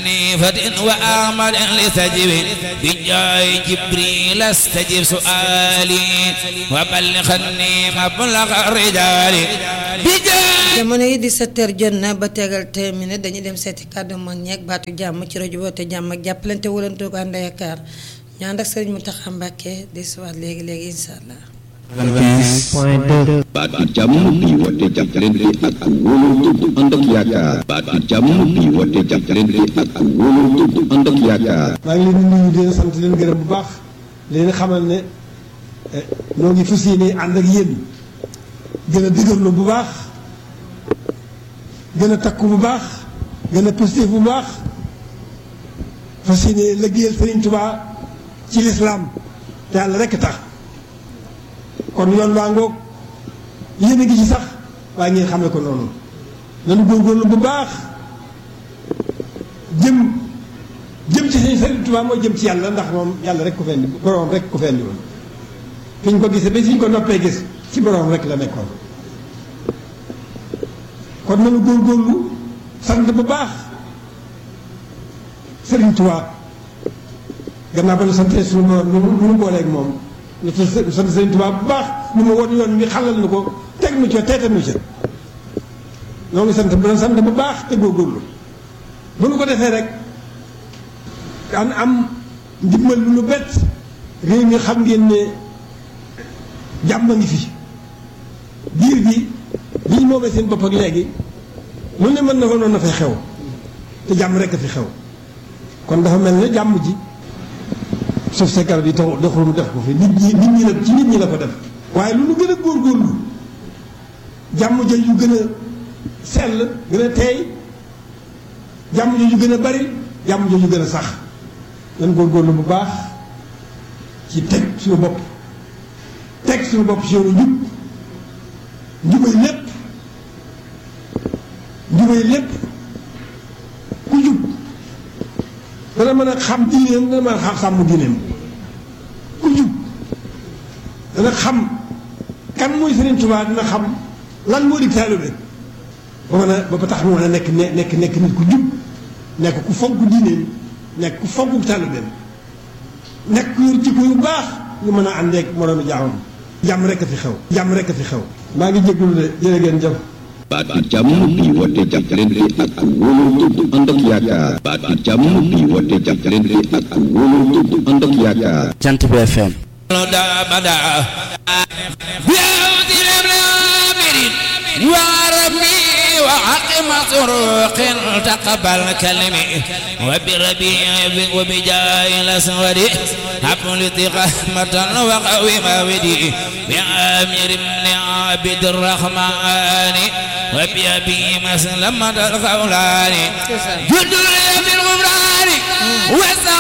حنيفة وآمل لتجب بجاي جبريل استجب سؤالي وبلغني مبلغ الرجال بجاي jamono yi di sept heures jot na ba tegal te minute dañuy dem seeti kàddu mag ñeeg baatu jàmm ci rajo woote jàmm ak jàppalante wëlantoo ko ànd ak yaakaar ñu ànd ak sëriñ Mountakha Mbacké di suwaat léegi léegi incha allah. baatu jàmm bi woote jàppalante ak wóolante bu ànd ak yaakaar baatu jàmm bi woote jàppalante ak wóolante bu ànd ak yaakaar maa ngi leen di nuyu di leen sant leen gërëm bu baax leen xamal ne noo ngi fas yéene ànd ak yéen gën a dëgërlu bu baax gën a takku bu baax gën a positif bu baax fas yéene liggéeyal Sëriñ Tuubaa ci lislaam te yàlla rekk tax kon yoon waa ngoog yéen a ngi ci sax waaye ngeen xamee ko noonu nanu góorgóorlu bu baax jëm jëm ci sëñ Sëriñ Tuubaa mooy jëm ci yàlla ndax moom yàlla rek ko fendi boroom rek ko fendi woon fi ñu ko gisee ba fi ñu ko noppee gis ci boroom rek la nekkoon kon nanu góorgóorlu sant bu baax Sëriñ Tuubaa gannaaw ba ñu santee suñu borom nu mu booleeg moom ñu sant Sëriñ Tuubaa bu baax nu mu won yoon wi xalal nu ko teg nu ca teetal nu ca ñoo ngi sant bu doon sant bu baax te góorgóorlu bu nu ko defee rek daan am ndimbal lu nu bett réew mi xam ngeen ne jàmm ngi fi diir bi bi ñu moomee seen bopp ak léegi lu ne mën na ko noonu na fay xew te jàmm rek a fi xew kon dafa mel ne jàmm ji suuf sa garab yi tax doxul mu def ko fi nit ñi nit ñi la ci nit ñi la ko def waaye lu nu gën a góorgóorlu jàmm ja yu gën a sell gën a teey jàmm ja yu gën a bari jàmm ja yu gën a sax nan góorgóorlu bu baax ci teg suñu bopp teg suñu bopp ci yoonu njub njubay lépp njubay lépp ku jub dana mën a xam diineem dana mën a xam sàmm diineem ku jub dana xam kan mooy Sëriñ Tuubaa dina xam lan moo di taalibe ba mën a ba tax mu mën a nekk nekk nekk nit ku jub nekk ku fonk diineem nekk ku fonk taalibeem nekk ku yor jikko yu baax ñu mën a àndeek moroomi jaamam jàmm rek a fi xew jàmm rek a fi xew maa ngi jégalu de jërë ngeen jëf baatu jàmm bi woote jàppalante ak wóolante bu ànd ak yaakaar baatu jàmm bi woote jàppalante ak wóolante bu ànd ak yaakaar Jant bi FM وربي وحق مسروق تقبل كلمي وبربيع وبجاي الاسود حفل رحمة وقوي مودي بعامر بن عابد الرحمن وبأبي مسلمة الخولاني جد بالغفران